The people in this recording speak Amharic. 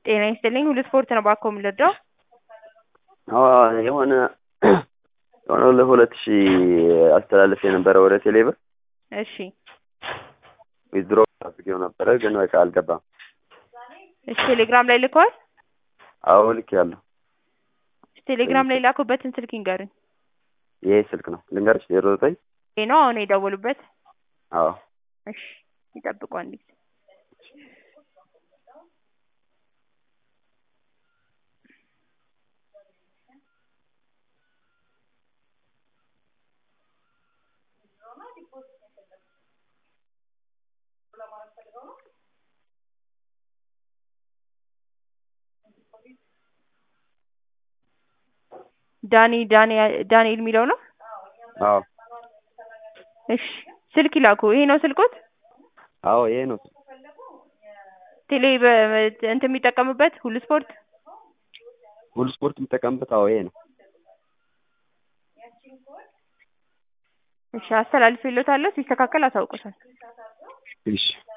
ጤና ይስጥልኝ ሁሉ ስፖርት ነው ባኮ የምንረዳው? አዎ የሆነ የሆነ ለሁለት ሺህ አስተላልፌ የነበረ ወደ ቴሌ ብር እሺ ዊዝድሮ አድርጌው ነበረ ግን በቃ አልገባም። እሺ ቴሌግራም ላይ ልከዋል? አዎ ልኬያለሁ። ቴሌግራም ላይ ላኩበትን ስልክ ይንገሩኝ። ይሄ ስልክ ነው ልንገርሽ ዜሮ ዘጠኝ ይሄ ነው አሁን የደወሉበት? አዎ እሺ ይጠብቁ አንድ ጊዜ ዳኒ ዳኒ ዳንኤል የሚለው ነው? አዎ እሺ ስልክ ይላኩ። ይሄ ነው ስልኮት? አዎ ይሄ ነው ቴሌ በ- እንትን የሚጠቀምበት ሁሉ ስፖርት? ሁሉ ስፖርት የምጠቀምበት አዎ ይሄ ነው። እሺ አስተላልፌልዎታለሁ። ሲስተካከል አሳውቁታል። እሺ